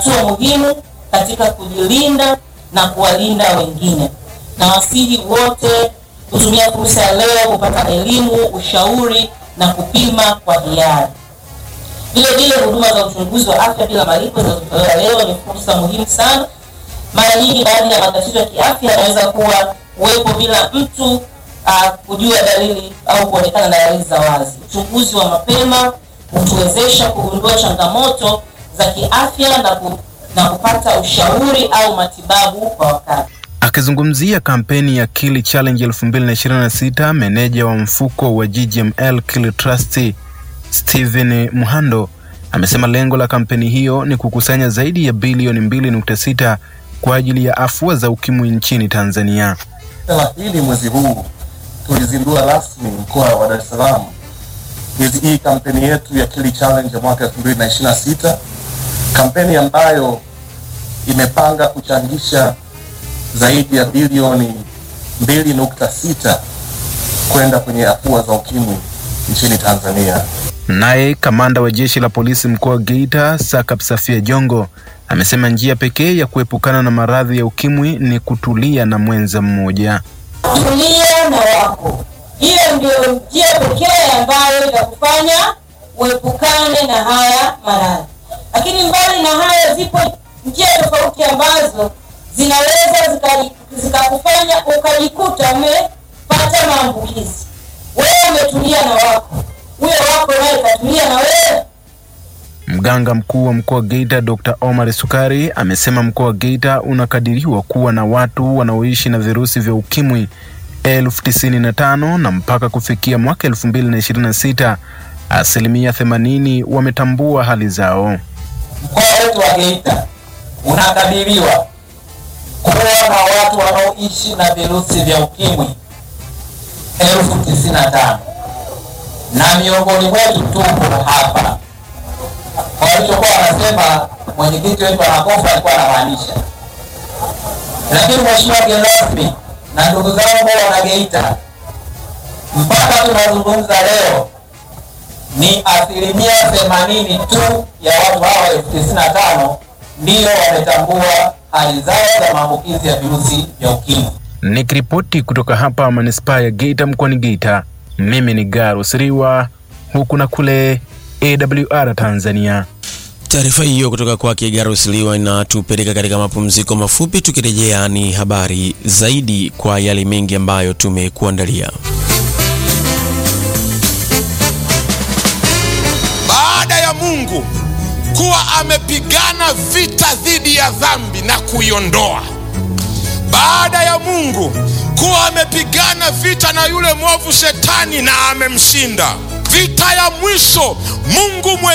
hatua muhimu katika kujilinda na kuwalinda wengine, na wasihi wote kutumia fursa ya leo kupata elimu, ushauri na kupima kwa hiari. Vile vile huduma za uchunguzi wa afya bila malipo zinazotolewa leo ni fursa muhimu sana. Mara nyingi baadhi ya matatizo ya kiafya yanaweza kuwa kuwepo bila mtu uh, kujua dalili au kuonekana na dalili za wazi. Uchunguzi wa mapema hutuwezesha kugundua changamoto za kiafya na, ku, na kupata ushauri au matibabu kwa wakati. Akizungumzia kampeni ya Kili Challenge 2026, meneja wa mfuko wa GGML Kili Trust Steven Muhando amesema lengo la kampeni hiyo ni kukusanya zaidi ya bilioni 2.6 kwa ajili ya afua za ukimwi nchini Tanzania. thelathini mwezi huu tulizindua rasmi mkoa wa Dar es Salaam mwezi hii kampeni yetu ya Kili Challenge ya mwaka 2026, kampeni ambayo imepanga kuchangisha zaidi ya bilioni 2.6 kwenda kwenye afua za ukimwi nchini Tanzania. Naye kamanda wa jeshi la polisi mkoa wa Geita Sakap Safia Jongo amesema njia pekee ya kuepukana na maradhi ya ukimwi ni kutulia na mwenza mmoja. Tulia na wako, hiyo ndio njia pekee ambayo itakufanya uepukane na haya maradhi. Lakini mbali na hayo, zipo njia tofauti ambazo zinaweza zikakufanya zika ukajikuta umepata maambukizi. Wewe umetulia na wako, huyo wako naye katulia na wewe. Mganga mkuu wa mkoa wa Geita Dr. Omar Sukari amesema mkoa wa Geita unakadiriwa kuwa na watu wanaoishi na virusi vya ukimwi elfu tisini na tano na mpaka kufikia mwaka elfu mbili na ishirini na sita asilimia themanini wametambua hali zao. Mkoa wetu wa Geita unakadiriwa kuwa na watu wanaoishi na virusi vya ukimwi elfu tisini na tano na miongoni mwetu tupo hapa. Walichokuwa wanasema mwenyekiti wetu anakofa alikuwa anamaanisha, lakini mheshimiwa mgeni rasmi na ndugu zangu wana Geita, mpaka tunazungumza leo ni asilimia themanini tu ya watu hawa elfu tisini na tano ndiyo wametambua hali zao za maambukizi ya virusi vya ukimwi. Nikiripoti kutoka hapa manispaa ya Geita mkoani Geita, mimi ni Garus Riwa, huku na kule AWR Tanzania. Taarifa hiyo kutoka kwake Garus Liwa inatupeleka katika mapumziko mafupi. Tukirejea ni habari zaidi kwa yale mengi ambayo tumekuandalia. Baada ya Mungu kuwa amepigana vita dhidi ya dhambi na kuiondoa, baada ya Mungu kuwa amepigana vita na yule mwovu Shetani na amemshinda, vita ya mwisho Mungu mwe